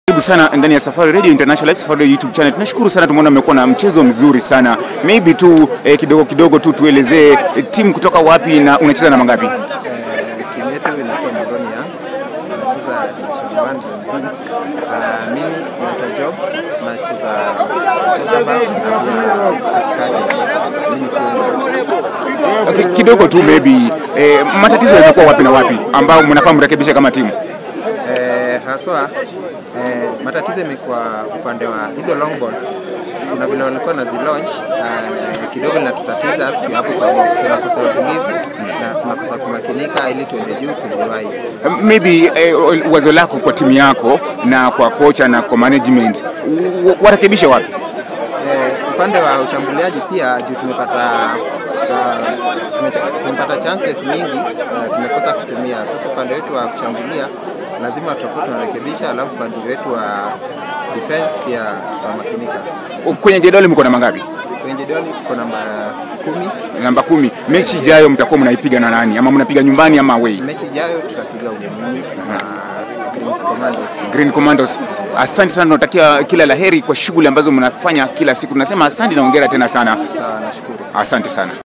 Karibu sana ndani ya Safari Radio International Live Safari Radio YouTube channel. Tunashukuru sana, tumeona mmekuwa na mchezo mzuri sana. Maybe tu eh, kidogo kidogo tu tuelezee eh, timu kutoka wapi na unacheza na mangapi? Eh, timu yetu inaitwa Moronia, nacheza division 1 zone B. Ah, mimi naitwa Job, nacheza center back na pia katikati. Mimi ni kiungo. Okay, kidogo tu maybe eh, matatizo yamekuwa wapi na wapi ambao mnafaa mrekebishe kama timu? Eh, haswa eh, matatizo imekuwa upande wa hizo long balls. Kuna vile walikuwa na zilaunch uh, kidogo linatutatiza tukiwa hapo kwa box, tunakosa utulivu na tunakosa kumakinika ili tuende juu tuziwahi. Maybe eh, wazo lako kwa timu yako na kwa kocha na kwa management w- warekebishe wapi? Eh, upande wa ushambuliaji pia juu tumepata uh, tumecha- tumepata chances mingi uh, tumekosa kutumia. Sasa upande wetu wa kushambulia lazima tutakuwa tunarekebisha, alafu upande wetu wa defense pia tutamakinika. Kwenye jedwali mko na mangapi? Kwenye jedwali tuko namba kumi. Namba kumi. Mechi ijayo mtakuwa mnaipiga na nani, ama mnapiga nyumbani ama away? Mechi ijayo tutapiga ugenini na Green Commandos. Green Commandos. Asante sana, tunatakia kila laheri kwa shughuli ambazo mnafanya kila siku. Tunasema asante na hongera tena sana. Sawa, nashukuru. Asante sana.